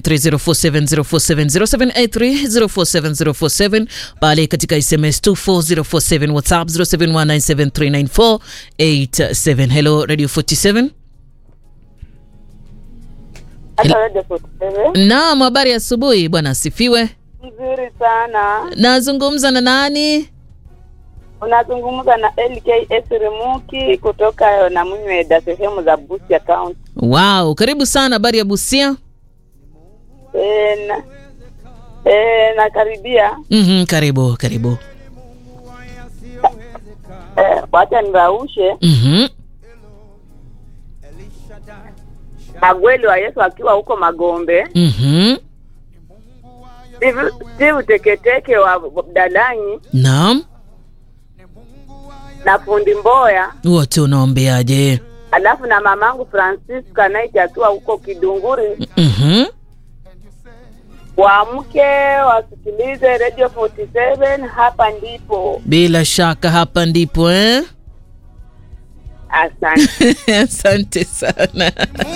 0793047047 pale katika SMS 24047 WhatsApp 0719739487. Hello Radio 47. Hata Radio 47. Naam, habari asubuhi bwana, asifiwe. Mzuri sana. Nazungumza na nani? Unazungumza na LKS Remuki kutoka Namunyweda, sehemu za Busia County. Wow, karibu sana. Habari ya Busia? E, na, e, nakaribia Mhm, karibu karibu. e, wacha niraushe Mhm. magweli wa Yesu akiwa huko Magombe, Mhm. Steve- Steve Teketeke wa Dalanyi Naam, na fundi Mboya, wote unaombeaje? alafu na mamangu Francisca Naiti akiwa huko Kidunguri. Mhm. Waamke wasikilize Radio 47, hapa ndipo. Bila shaka hapa ndipo eh? Asante. Asante sana.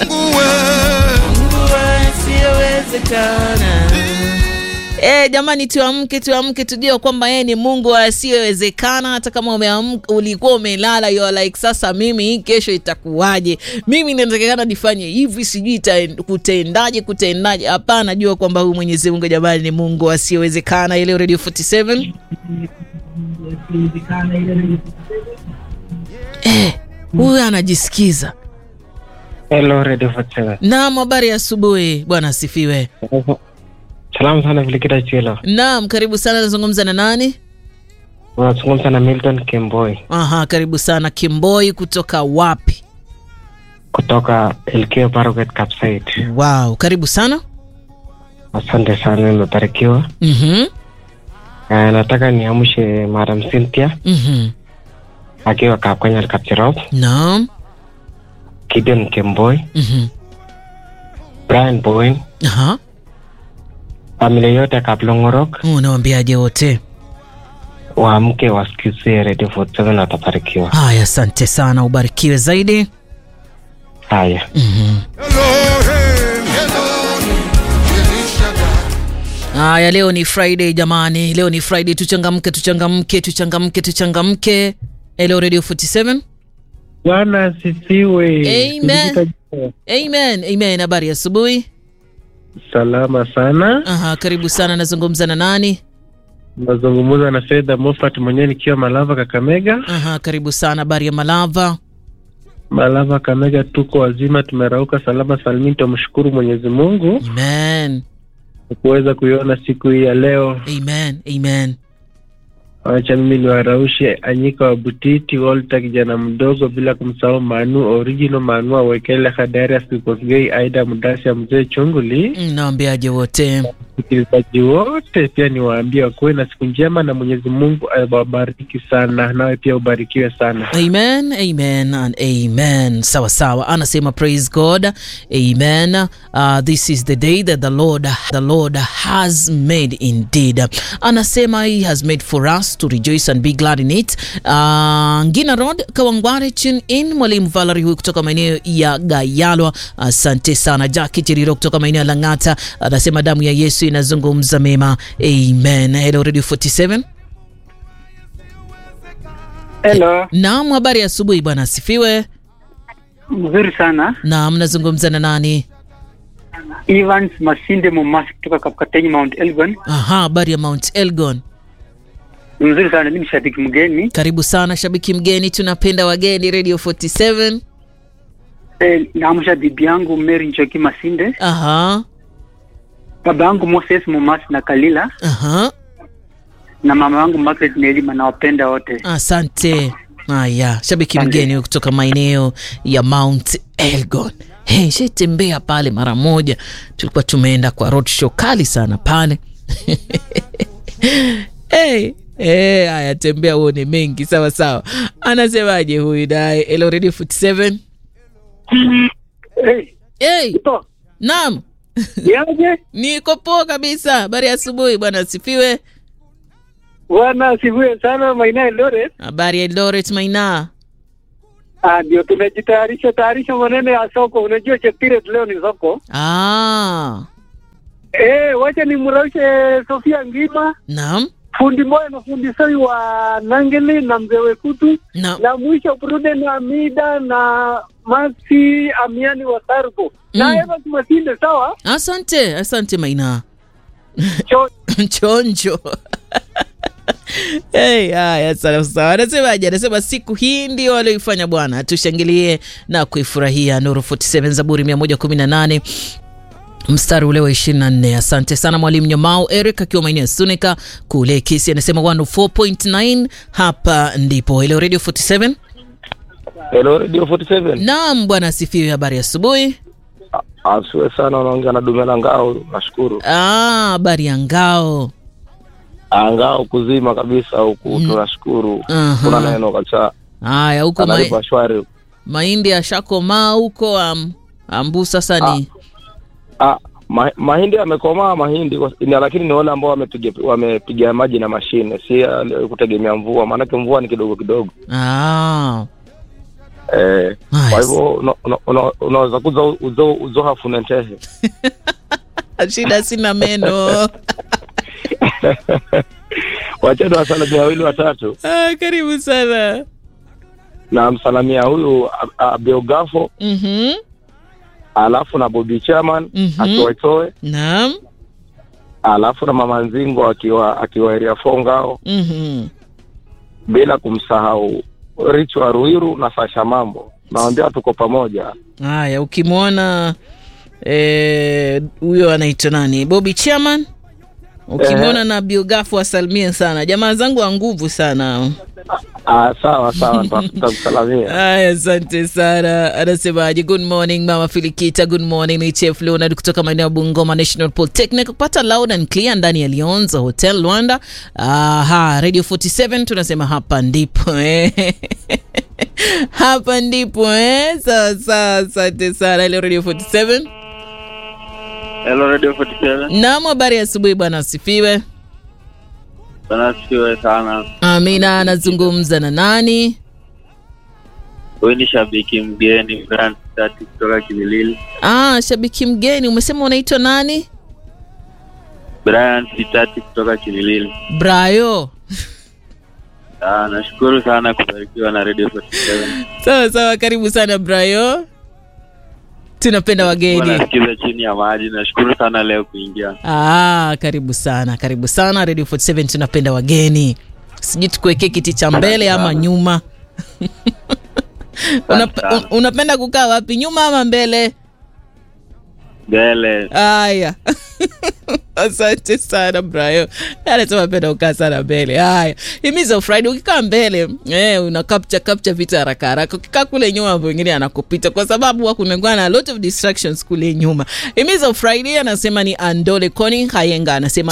Eh, jamani tuamke tuamke tujue kwamba yeye ni Mungu asiyowezekana hata kama umeamka ulikuwa umelala you are like sasa mimi kesho itakuwaje? Mimi inatakikana nifanye hivi sijui ita- kutendaje kutendaje. Hapana, jua kwamba huyu Mwenyezi Mungu jamani ni Mungu asiyowezekana. Ile Radio 47 eh, huyu anajisikiza. Hello, Radio 47. Naam, habari ya asubuhi bwana, asifiwe. Salamu sana Vilikita Chilo. Naam, karibu sana. Nazungumza na nani? Unazungumza na Milton Kimboi Aha, karibu sana Kimboi. Kutoka wapi? kutoka LK Paroket Kapsait. Wow, karibu sana. Asante sana, nimebarikiwa. Mhm, Eh, nataka niamshe Madam Cynthia mhm. akiwa Kapkenya Kapcherop, Naam. Gideon Kimboi, Mhm. Brian Bowen, Aha, familia yote ya Kaplongorok unawambiaje wote? waamke wasikizie Radio 47 watabarikiwa. Haya, asante sana, ubarikiwe zaidi. Haya. Mhm. Haya, leo ni Friday jamani, leo ni Friday. Tuchangamke, tuchangamke, tuchangamke, tuchangamke. Hello Radio 47. Bwana asifiwe. Amen. Kujita- Amen, amen. Habari ya asubuhi. Salama sana. Aha, karibu sana. Nazungumza na nani? Nazungumza na Fedha Mofat mwenyewe nikiwa Malava Kakamega. Aha, karibu sana. Habari ya Malava. Malava Kakamega, tuko wazima, tumerauka salama salimini. Tumshukuru Mwenyezi Mungu Amen, kwa kuweza kuiona siku hii ya leo. amen, amen. Wacha mimi niwaraushe Anyika wa Butiti, Walter kijana mdogo, bila kumsahau Manu original Manu Awekele, Hadarius Kikosgei, Aida Mudasia, mzee Chunguli. Mm, Naambiaje wote? Wasikilizaji wote pia niwaambie wakuwe na siku njema na Mwenyezi Mungu awabariki sana, nawe pia ubarikiwe sana. Amen, amen and amen. Sawa sawa. Anasema praise God. Amen. Uh, this is the day that the Lord the Lord has made indeed. Anasema he has made for us to rejoice and be glad in it. Uh, Ngina Road, Kawangware, tune in. Mwalimu Valerie huyu kutoka maeneo ya Gayalwa. Asante sana. Jackie Chiriro kutoka maeneo ya Lang'ata anasema damu ya Yesu inazungumza mema. Amen. Hello Radio 47. Hello, Naam, habari ya asubuhi bwana, asifiwe. mzuri sana. Naam, nazungumza na nani? Evans Masinde Momasi kutoka Kapkatenyi Mount Elgon. Aha, habari ya Mount Elgon. Ni mzuri sana, mimi ni shabiki mgeni. Karibu sana shabiki mgeni, tunapenda wageni Radio 47. E, naamsha bibi yangu Mary Njoki Masinde, Aha, baba yangu Moses Momasi na Kalila aha, na mama yangu Margaret Nelima, nawapenda wote. asante. Haya, shabiki Asante. mgeni kutoka maeneo ya Mount Elgon. Hey, shetembea pale mara moja, tulikuwa tumeenda kwa road show kali sana pale hey. Hey, haya tembea uone mengi sawa sawa. Anasemaje huyu naye? Hello Radio 47. Hey, Hey, ito, naam. yaje? Niko poa kabisa. Habari ya asubuhi bwana, asifiwe. Bwana asifiwe sana, Maina Eldoret. Habari ya Eldoret Maina. Ah, ndio tunajitayarisha tayarisha maneno ya soko. Unajua Cheptiret leo ni soko. Ah, Eh, wacha nimraushe Sofia Ngima, naam fundi moya na fundi soi wa Nangeli na mzee Wekutu, naam na mwisho Pruden Amida na Maxi Amiani wa Sarko na Mm. Evans Masinde. Sawa, asante asante maina Cho- chonjo Hey, haya sawa sawa. Anasemaje? Anasema siku hii ndio walioifanya Bwana, tushangilie na kuifurahia. Nuru 47 Zaburi 118 mstari ule wa 24. Asante sana mwalimu Nyamao Eric akiwa maeneo ya Sunika kule Kisi, anasema 104.9 hapa ndipo. Hello Radio 47. Hello Radio 47. Naam bwana asifiwe, habari ya asubuhi. Asiwe sana unaongea na Dumela Ngao, nashukuru. Ah, habari ya ngao. Ah, Ngao kuzima kabisa huku tunashukuru. Aha. Kuna neno kabisa. Haya huko ma Analipa shwari. mahindi yashakomaa huko am, ambu sasa ni Ah, ma, mahindi yamekomaa mahindi kwa- ni- lakini ni wale ambao wamepiga wamepiga maji na mashine, si ya kutegemea mvua, maanake mvua ni kidogo kidogo. ah. Eh, Nice. kwa hivyo una- una- una- unaweza kuza uzo uzo hafunentehe. shida sina meno Wacheni wasalimia wawili watatu ah, karibu sana na msalamia huyu A- Abiogafo Mhm, alafu na Bobby Chairman Mhm. akiwaitoe naam alafu na mama Nzingo akiwa akiwa area Fongao, Mhm. bila kumsahau Richo wa Ruiru na Sasha Mambo. Nawambia tuko pamoja. haya ukimwona eh, huyo anaitwa nani bobi chairman ukimwona na biogafu asalimie sana jamaa zangu wa nguvu sana Ah, sawa sawa, nita- nitakusalamia. Aya, asante sana. Anasemaje? Good morning mama Filikita, good morning ni Chef Leonard kutoka maeneo ya Bungoma National Polytechnic, kupata loud and clear ndani ya Lionza Hotel Rwanda. Aha, Radio 47 tunasema hapa ndipo eh. hapa ndipo eh. Sawa sawa, asante sana. Hello Radio 47. Hello Radio 47. Naam, habari ya asubuhi bwana, asifiwe. Bana sifiwe sana. Amina, anazungumza na nani? Huyu ni shabiki mgeni Brian Tati kutoka Kimilili. Ah, shabiki mgeni, umesema unaitwa nani? Brian Tati kutoka Kimilili. Brayo. Ah, nashukuru sana kubarikiwa na Radio 47. sawa sawa karibu sana brayo tunapenda wageni Wanasikiza chini ya maji. Nashukuru sana leo kuingia. ah, karibu sana karibu sana radio 47 tunapenda wageni sijui tukuwekee kiti cha mbele ama nyuma Unap, un, unapenda kukaa wapi nyuma ama mbele Mbele. haya asante sana brayo anasema penda ukaa sana mbele haya himiza friday ukikaa mbele eh, una capture capture vitu haraka haraka ukikaa kule nyuma mambo wengine anakupita kwa sababu kunakuwa na a lot of distractions kule nyuma himiza friday anasema ni andole coni hayenga anasema